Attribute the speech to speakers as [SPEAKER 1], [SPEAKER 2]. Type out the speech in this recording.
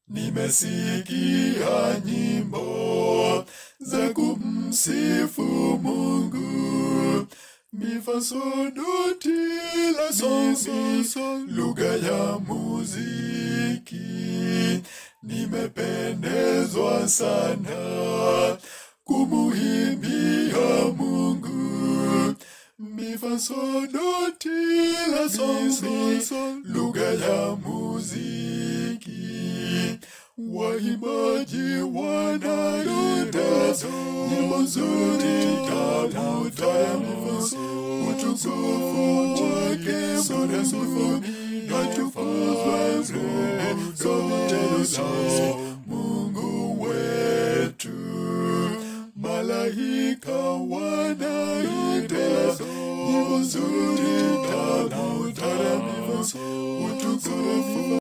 [SPEAKER 1] nimesikia nyimbo za kumsifu Mungu, mifasodoti la soso, lugha ya muziki. Nimependezwa sana kumuimbia Mungu, mifasodoti la soso, lugha ya muziki. Waimbaji wanaimba nyimbo nzuri tamu tamu, utukufu wake Mungu natukuzwe sote